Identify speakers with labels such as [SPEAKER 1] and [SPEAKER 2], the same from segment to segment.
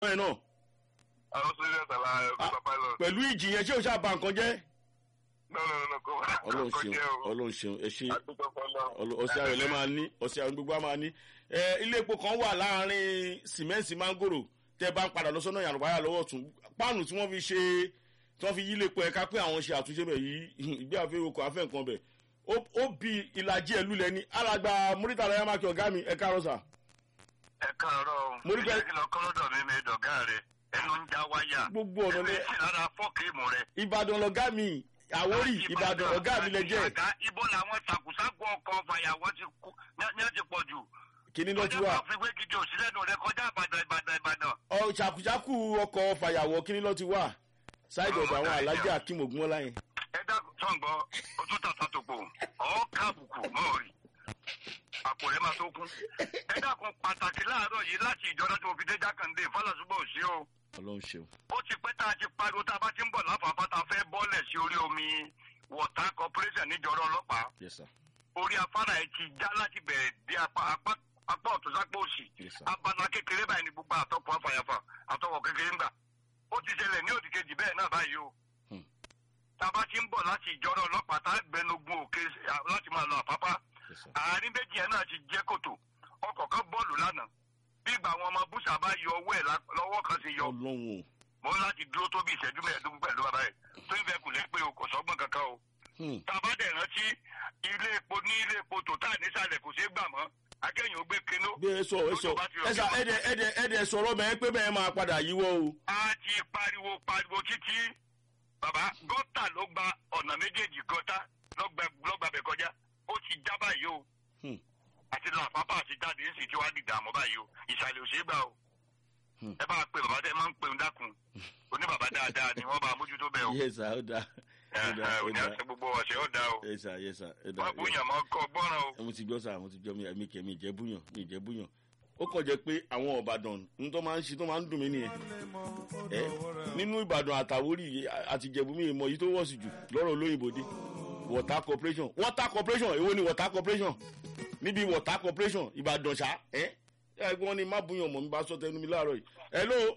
[SPEAKER 1] ẹ̀ náà
[SPEAKER 2] àwọn sójà sàlá ẹ̀kọ́ pilot.
[SPEAKER 1] pẹ̀lú ìjì yẹn ṣé o ṣáà ba nǹkan jẹ́.
[SPEAKER 2] no no no kò
[SPEAKER 1] ọlọ́run
[SPEAKER 2] kò
[SPEAKER 1] ṣeun
[SPEAKER 2] jẹ́ o.
[SPEAKER 1] ọlọ́run ṣeun ẹ ṣe
[SPEAKER 2] àdúgbò fọlọ́.
[SPEAKER 1] ọlọ- ọ̀sẹ̀ ayọ̀lẹ̀ máa ní ọ̀sẹ̀ ayọ̀ gbogbo á máa ní. ẹ ilé epo kan wà láàrin sìmẹ́ǹtì mángòrò tẹ́ bá ń padà lọ sọ́nà yàrá lọ́wọ́ tún páànù tí wọ́n fi ṣe tí wọ́n fi yí ilé epo ẹ̀ka pé àwọn ṣe àtúnṣe bẹ̀ yìí ìgbé àfẹ́ okò àfẹ́ nǹkan bẹ̀ ó- ó bi ìlàjì ẹ̀ lulẹ̀ ní alàgbà múrítà lọ́yà mákì ọ̀gá mi ẹ̀ka rọ̀ṣà.
[SPEAKER 2] ẹ káàárọ̀ o.
[SPEAKER 1] Mo rí pé-
[SPEAKER 2] ìjẹ́ kí lọ kọ́lọ́dọ̀ mi mi dọ̀gá rẹ̀ ẹnu ń já wáyà.
[SPEAKER 1] gbogbo ọ̀nà
[SPEAKER 2] ẹ̀mí
[SPEAKER 1] lẹ
[SPEAKER 2] sì lára fọ́ọ̀kì rẹ̀.
[SPEAKER 1] ìbàdàn lọ̀gá mi àwórì ìbàdàn ọ̀gá mi lẹ jẹ́
[SPEAKER 2] Àgá ibo làwọn sàkúsàkú ọkọ̀ fàyàwọ́ ti kú ní ẹ ti pọ̀ jù.
[SPEAKER 1] kíní ló ti
[SPEAKER 2] Ọjọ́
[SPEAKER 1] wà
[SPEAKER 2] kan fi gbé gidi òsílẹ̀ nù rẹ kọjá ìbàdàn ìbàdàn ìbàdàn.
[SPEAKER 1] ọ ṣàkúṣàkú ọkọ̀ fàyàwọ́ kíní ló ti wà ṣáìdì ọ̀dọ̀ àwọn alájà akim ogunmọ́lá yẹn.
[SPEAKER 2] ẹ dákun sọ̀ǹgbọ́ o tún tàtà tó pò ọ́ káàbùkù mọ́ rí àpò rẹ̀ máa tó kún. ẹ dákun pàtàkì láàárọ̀ yìí láti ìjọba tó fi dé jákàndé fálàsúbọ̀ òsì o.
[SPEAKER 1] ọlọ́run ṣeun
[SPEAKER 2] ó ti pẹ́ tá a ti pariwo tá a bá ti ń bọ̀ láfààfà tá a fẹ́ bọ́lẹ̀ sí orí omi water corporation níjọra ọlọ́pàá
[SPEAKER 1] yes sir
[SPEAKER 2] orí afárá ẹ̀ ti já láti bẹ̀rẹ̀ dé apá apá apá ọ̀tún sápá òsì
[SPEAKER 1] yes sir
[SPEAKER 2] abala kékeré báyìí ni gbogbo àtọkọ afàyàfà àtọkọ kékeré ń gbà ó ti ṣẹlẹ̀ ní òdìkejì bẹ́ẹ̀ náà báyìí o
[SPEAKER 1] Hmm.
[SPEAKER 2] tá a bá ti ń bọ̀ láti ìjọra ọlọ́pàá tá a gbẹnugun òkè láti máa lọ àpápá
[SPEAKER 1] yes sir
[SPEAKER 2] àárín méjì ẹ̀ náà ti jẹ́ kòtò ọkọ̀ kan bọ́ọ̀lù lánàá bí ìgbà àwọn ọmọ búṣà bá yọ ọwọ́ ẹ̀ lá- lọ́wọ́ kan ṣe yọ
[SPEAKER 1] ọlọ́run o.
[SPEAKER 2] mo ń láti dúró tó bí ìṣẹ́jú mẹ́ẹ̀ẹ́dógún pẹ̀lú bàbá ẹ̀ tó ń fẹ́ kù lé pé o kò sọ́gbọ́n kankan o.
[SPEAKER 1] Hmm.
[SPEAKER 2] tàbádẹ̀ rántí ilé epo ní ilé epo tòtá nísàlẹ̀ kò ṣeé gbà mọ́ akẹ́yìn ó gbé kinó.
[SPEAKER 1] bí ẹ sọ ẹ sọ ẹ sà ẹdẹ ẹdẹ ẹdẹ sọ̀rọ̀ bẹ́ẹ̀ pé bẹ́ẹ̀ máa padà yíwọ́ o.
[SPEAKER 2] a ti pariwo pariwo títí bàbá gọ́tà ló gba ọ̀nà méjèèjì gọ́tà lọ́gbà lọ́gbà bẹ̀ kọjá ó ti já báyìí o
[SPEAKER 1] Hmm.
[SPEAKER 2] àti làpápá àti jáde ń sì ti wá dìgbà mọ́ báyìí o ìsàlẹ̀ ò ṣeé gbà o
[SPEAKER 1] Hmm.
[SPEAKER 2] ẹ bá a pe bàbá tẹ máa ń pe ń dákun oní bàbá dáadáa ni wọ́n bá a mójútó bẹ́ẹ̀ o
[SPEAKER 1] yes sir ó dáa ó dáa ó
[SPEAKER 2] òní
[SPEAKER 1] dáa
[SPEAKER 2] àti gbogbo ọ̀sẹ̀ ó dáa o
[SPEAKER 1] yes sir yes sir ó dáa.
[SPEAKER 2] wọ́n búyàn mọ́ kọ́ gbọ́ràn o.
[SPEAKER 1] mo ti gbọ́ sà mo ti gbọ́ mi ẹ̀mí kẹ̀ mi ìjẹ́ búyàn mi ìjẹ́ búyàn ó kàn jẹ́ pé àwọn ìbàdàn ní tó máa ń ṣe tó máa ń dùn mí nìyẹn ẹ nínú ìbàdàn àtàwórì àti ìjẹ̀bú mi ìmọ̀ yìí tó wọ̀ sí jù lọ́rọ̀ olóyìnbó dé water corporation water corporation èwo ni water corporation níbi water corporation ìbàdàn ṣá ẹ ẹgbọ́n ni má búyàn mọ̀ mi bá sọ tẹnu mi láàárọ̀ yìí hello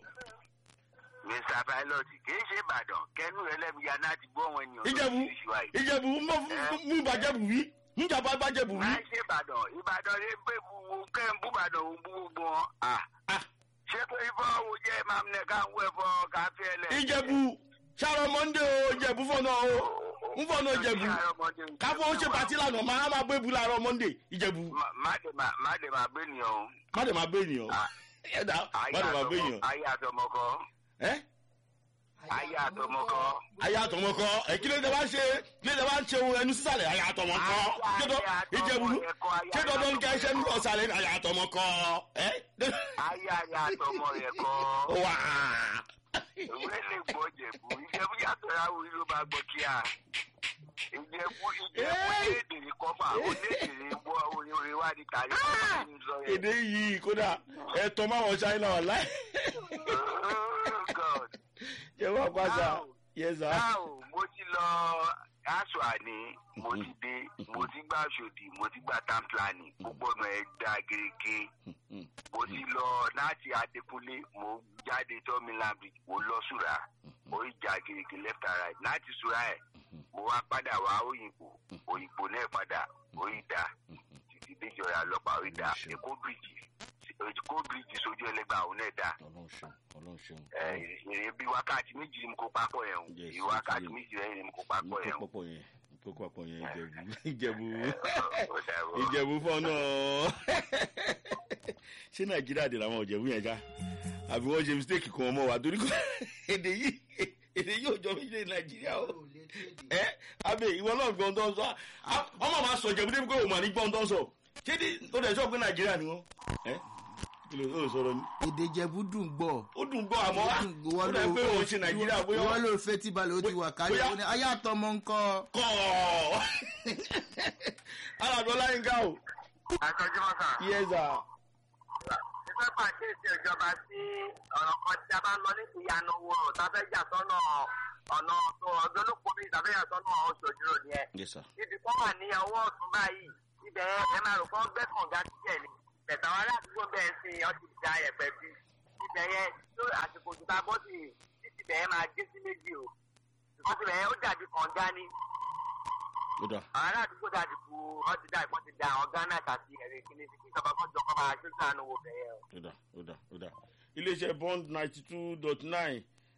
[SPEAKER 2] mr pilot kì í ṣe ìbàdàn kẹnu ẹlẹ́mìíyá náà ti gbọ́ wọn ènìyàn
[SPEAKER 1] ìjẹ̀bú ìjẹ̀bú mú mú ìbàjẹ́bù wí mú ìjàmbá bàjẹ́bù wí.
[SPEAKER 2] máa ṣe ìbàdàn ìbàdàn lè gbé buwo kẹ́ ń bú ìbàdàn òun bú gbogbo wọn.
[SPEAKER 1] Ah.
[SPEAKER 2] ṣé pé ifọ̀ wo jẹ́ máa ń nẹ ká ń wọ ẹ̀fọ́ káfí ẹlẹ́.
[SPEAKER 1] ìjẹ̀bù ṣàrọ̀ mọ́ndé o ìjẹ̀bú fọ́nà o ń fọ́nà ìjẹ̀bú káfọ́ ó ṣe pàtí lànà máa máa gbé bu láàárọ̀ mọ́ndé ìjẹ̀bú
[SPEAKER 2] má dé má- má dé máa gbé nìyẹn o.
[SPEAKER 1] má dẹ̀ máa gbé ènìyàn
[SPEAKER 2] Ah.
[SPEAKER 1] ẹ̀dá má dẹ̀ máa gbé ènìyàn
[SPEAKER 2] ayé àtọmọkọ
[SPEAKER 1] ẹ́
[SPEAKER 2] ayé àtọmọkọ.
[SPEAKER 1] ayé àtọmọ kọ ẹ kí ló dé wá ṣe kí ló dé wá ṣe ohun ẹnu sísàlẹ̀ ayé àtọmọ kọ kédọ ìjẹ̀bú ṣé dandan ní ká ẹṣẹ́ ń lọ sàlẹ̀ ayé àtọmọ kọ ẹ́
[SPEAKER 2] ayé ayé àtọmọ rẹ kọ.
[SPEAKER 1] wà
[SPEAKER 2] ìwé lè gbọ́ jẹ̀bú ìjẹ̀bú yàtọ̀ ráwọ̀ yìí ló bá gbọ́ kíá. ìjẹ̀bú ìjẹ̀bú lédè ní kọ́fà ó lédè ní wọ́ orí orí wá ní tàrí kọ́fà ní sọ yẹn.
[SPEAKER 1] èdè yìí kódà ẹ̀tọ́ máwọn ṣáínà wà láì
[SPEAKER 2] Oh, God.
[SPEAKER 1] jẹ́ wọ́n pàṣà
[SPEAKER 2] Now,
[SPEAKER 1] yẹ́sà.
[SPEAKER 2] now, mo ti lọ aṣọ àní mo ti dé mo ti gbà ṣòdì mo ti gbà tamplani gbogbo ọ̀nà ẹ̀ dá gerege mo ti lọ láti adékúnlé mo jáde tọ́mìlán bridge mo lọ sùrà mo ìjà gerege left and right láti sùrà ẹ̀ mo wá padà wá òyìnbó òyìnbó náà padà òyìnbá títí déjọra ọlọ́pàá òyìnbá èkó bridge èkó bridge sójú ẹlẹgbàá òun náà dá
[SPEAKER 1] ọlọ́run ṣeun ọlọ́run ṣeun.
[SPEAKER 2] èrè bí wákàtí méjì ni mo kó papọ̀ yẹn o
[SPEAKER 1] Yes,
[SPEAKER 2] bí wákàtí
[SPEAKER 1] yes.
[SPEAKER 2] méjì lẹ́yìn ni mo kó papọ̀ yẹn o.
[SPEAKER 1] kókó pọ̀ yẹn kókó pọ̀ yẹn ìjẹ̀bú ìjẹ̀bú
[SPEAKER 2] Ó dàbọ̀.
[SPEAKER 1] ìjẹ̀bú fọ́nà ṣé nàìjíríà dè làwọn ìjẹ̀bú yẹn já àbí wọ́n ṣe mistake kan ọmọ wa torí kò èdè yìí èdè yìí ò jọ mí lé nàìjíríà o ẹ abẹ ìwọ náà gbọ́n tó ń sọ á- ọmọ máa sọ ìjẹ̀bú débi pé òun mà ní gbọ́n tó ń sọ ṣé ní ó dẹ̀ sọ pé nàìjíríà ni wọ́n ẹ kí ló ó sọ̀rọ̀ ni
[SPEAKER 3] èdè jẹ̀bú dùn gbọ́.
[SPEAKER 1] ó dùn gbọ́ àmọ́ wá ó dẹ̀ pé òun ṣe nàìjíríà bóyá
[SPEAKER 3] wọ́n ló fẹ́ tí balẹ̀ ó ti wà kárí
[SPEAKER 1] bóyá-
[SPEAKER 3] ó ní ayé àtọmọ ńkọ́.
[SPEAKER 1] kọ́ alàdọ́ láyínká o
[SPEAKER 2] Àtọ́jú mọ́sà.
[SPEAKER 1] yẹ́sà
[SPEAKER 2] Ìfẹ́ pàkíyèsí ìjọba sí ọ̀rọ̀ kan tí a bá lọ ní ìyanu wo tàbẹ́ yà sọ́nà ọ̀nà tó ọ̀dọ́ ló pọ̀ bí tàbẹ́ yà sọ́nà oṣooṣù nìyẹn.
[SPEAKER 1] yẹ́sà
[SPEAKER 2] Ibi kan wà ní ọwọ́ ọ̀tún báyìí. Ibẹ̀ ẹ máa rò kán gbẹ́ kànga síbẹ̀ ni. Bẹ̀tà wa aládùúgbò bẹ́ẹ̀ sí ọtí ìjà ẹ̀pẹ̀ bí. ibẹ̀ yẹn tó àsìkò òjòta bọ́ sí títí ibẹ̀ yẹn máa dé sí méjì o ṣùgbọ́n ibẹ̀ yẹn ó dàbí kànga ní
[SPEAKER 1] ó dà
[SPEAKER 2] àwọn aládùúgbò dàbí bu wọ́n ti dá ìpọ́n ti da àwọn ghana àti ẹ̀rẹ́ kíní sí kí ìjọba kan jọ kọ́ máa ṣe sànù wo bẹ̀ yẹn o.
[SPEAKER 1] ó dà ó dà ó dà iléeṣẹ́ bond ninety two dot nine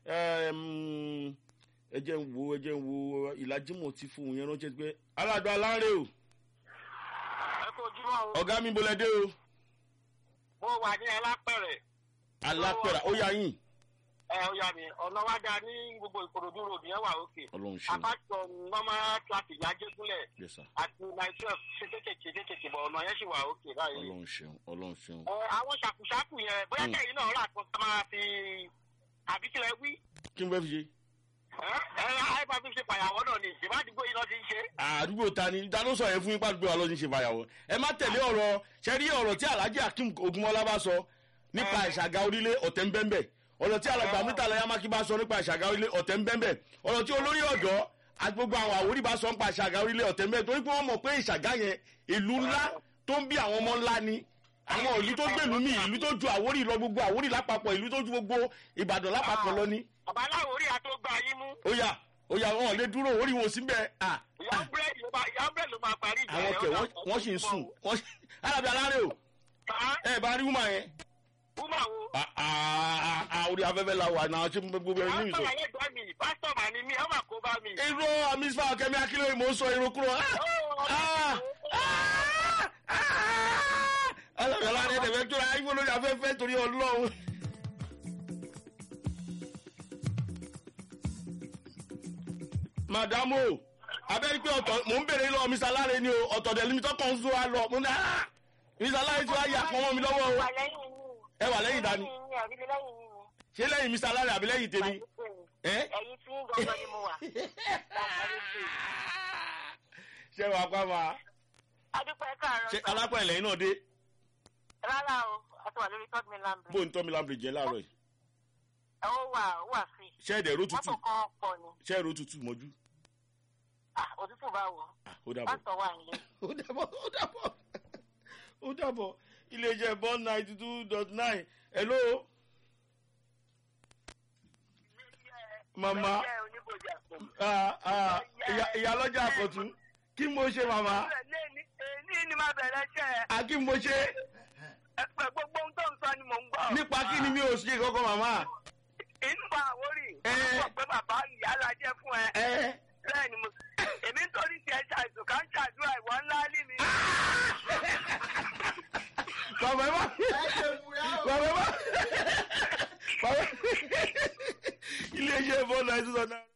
[SPEAKER 1] ẹ jẹ́ ń wo ẹ jẹ́ ń wo ìlàjímọ̀ ti fún un yẹn ránṣẹ́ pé aládùn aláǹrẹ̀ o
[SPEAKER 2] ẹ kó ojúmọ́ o
[SPEAKER 1] ọ̀gá mi bolẹ̀ dé o
[SPEAKER 2] mo wà ní ẹlápẹ̀rẹ̀
[SPEAKER 1] alápẹ̀rẹ̀ ó yà yín
[SPEAKER 2] ẹ ó yà mí ọ̀nà wa da ní gbogbo ìkòròdú road yẹn wà òkè
[SPEAKER 1] ọlọ́run ṣeun
[SPEAKER 2] apáṣọ normal traffic yájẹ́gúnlẹ̀
[SPEAKER 1] yes sir
[SPEAKER 2] àti myself ṣe kékèké kékèké bọ̀ ọ̀nà yẹn sì wà òkè báyìí.
[SPEAKER 1] ọlọ́run ṣeun ọlọ́run ṣeun
[SPEAKER 2] ẹ àwọn ṣàkùṣàkù yẹn bóyá
[SPEAKER 1] Mm.
[SPEAKER 2] kẹ́yìn náà rà tó ká máa fi àbíkílẹ̀ wí.
[SPEAKER 1] kí n fẹ́ fi ṣe
[SPEAKER 2] ẹ ẹ àìbá fi ṣe pàyàwọ́ náà ni ìṣèbá àdúgbò yìí náà ti ń ṣe.
[SPEAKER 1] àdúgbò ta ni ta ló sọ yẹn fún yín pàdúgbò wa lọ́dún ṣe fàyàwọ́ ẹ má tẹ̀lé ọ̀rọ̀ ṣe rí ọ̀rọ̀ tí alhaji akeem ogunmọ́lá bá sọ nípa ìṣàgà orílẹ̀ ọ̀tẹ̀ ń bẹ́ẹ̀ ọ̀rọ̀ tí alàgbà mítà lẹ́yà mákì bá sọ nípa ìṣàgà orílẹ̀ ọ̀tẹ̀ ń bẹ́ẹ̀ ọ̀rọ̀ tí olórí ọ̀dọ́ àti gbogbo àwọn àwòrí bá sọ nípa ìṣàgà orílẹ̀ ọ̀tẹ̀ ń bẹ́ẹ̀ torí pé wọ́n mọ̀ pé ìṣàgà yẹn ìlú ńlá tó ń bí àwọn ọmọ ńlá ni àwọn ìlú tó gbèlú mi ìlú tó ju àwórí lọ gbogbo àwórí lápapọ̀ ìlú tó ju gbogbo ìbàdàn lápapọ̀ lọ ni
[SPEAKER 2] bàbá aláwọ̀ orí àti ó gba yín mú.
[SPEAKER 1] ó yà ó yà wọn ò lè dúró orí wọn ò sí bẹ́ẹ̀ à
[SPEAKER 2] ìyá búrẹ́dì ló máa ìyá búrẹ́dì ló máa parí ìjà
[SPEAKER 1] àwọn
[SPEAKER 2] yẹn,
[SPEAKER 1] kẹ
[SPEAKER 2] ó
[SPEAKER 1] wọn
[SPEAKER 2] dà-
[SPEAKER 1] wọn sì ń sùn wọn sì alábi alárè o
[SPEAKER 2] Bàá,
[SPEAKER 1] ẹ bá rí wúmà yẹn
[SPEAKER 2] wúmà wo.
[SPEAKER 1] À- à- à- orí afẹ́fẹ́ la wà náà ṣé gbogbo ẹni ní ìsọ.
[SPEAKER 2] pásítọ̀ ayé gbọ́ mi pásítọ̀ mà ní mi ẹ má kó bá mi.
[SPEAKER 1] irú àmísífà kẹmí akílẹ̀ mò ń sọ irun kúrò. alábi alárè ẹ̀dẹ̀fẹ́ tó ra ayé lórí afẹ́fẹ́ torí ọlọ́run. màdàmú o abẹ́rẹ́ pé ọ̀tọ̀ mò ń bèrè lọ́wọ́ mr alárè ni o ọ̀tọ̀ dẹ̀ limit ọkàn ń sọ wa lọ mo ní ah mr alárè tí wàá yà fún ọmọ mi lọ́wọ́ o ẹ wà lẹ́yìn dání ṣé lẹ́yìn mr alárè àbí lẹ́yìn tèmi ẹ́
[SPEAKER 2] ẹ̀yin tí ń gbọ́ngàn ni mo wà.
[SPEAKER 1] ṣé wàá pa ma
[SPEAKER 2] adúpẹ́ káàárọ̀
[SPEAKER 1] ṣé
[SPEAKER 2] sọ.
[SPEAKER 1] alápẹ̀ lẹ́yìn náà dé
[SPEAKER 2] rárá o a ti wà lórí third mainland
[SPEAKER 1] bó
[SPEAKER 2] bridge.
[SPEAKER 1] ń tọ́ mi lámbèrè jẹ́ láàárọ̀ yìí
[SPEAKER 2] ẹ ó wà ó wà free.
[SPEAKER 1] ṣé ẹ̀dẹ̀ ro tutù
[SPEAKER 2] mọ́tò kan pọ̀ ni
[SPEAKER 1] ṣé ẹ̀rọ tutù mọ́jú
[SPEAKER 2] Ah, òtútù bá wọ̀
[SPEAKER 1] Ah, ó dàbọ̀
[SPEAKER 2] pásítọ̀ wà nílé.
[SPEAKER 1] ó dàbọ̀ ó dàbọ̀ ó dàbọ̀ iléeṣẹ́ bond ninety two dot nine hello mama
[SPEAKER 2] Ẹgbẹ́ oníbòjì àpò.
[SPEAKER 1] ah, ah, ìyá- ìyálọ́jà àkọ́tún kí mo ṣe mama
[SPEAKER 2] ní ní máa bẹ̀rẹ̀ iṣẹ́
[SPEAKER 1] à kí mo ṣe
[SPEAKER 2] ẹ̀pẹ̀ gbogbo ohun tó ń sọ ni mò ń gbọ́.
[SPEAKER 1] nípa kí ni mi ò ṣe kọ́kọ́ mama
[SPEAKER 2] ìnúbà àwórì
[SPEAKER 1] Ẹ.
[SPEAKER 2] wọ́n sọ pé bàbá ìyá la jẹ́ fún ẹ.
[SPEAKER 1] ẹ
[SPEAKER 2] bẹ́ẹ̀ ni mo èmi ń torí tiẹ̀ ṣàìsàn ká ń ṣàdúrà ìwọ ńlá lì mí.
[SPEAKER 1] bàbá ẹ má
[SPEAKER 3] ẹ ṣe fúra o.
[SPEAKER 1] bàbá ẹ má bàbá iléeṣẹ́ bond ninety two dot nine.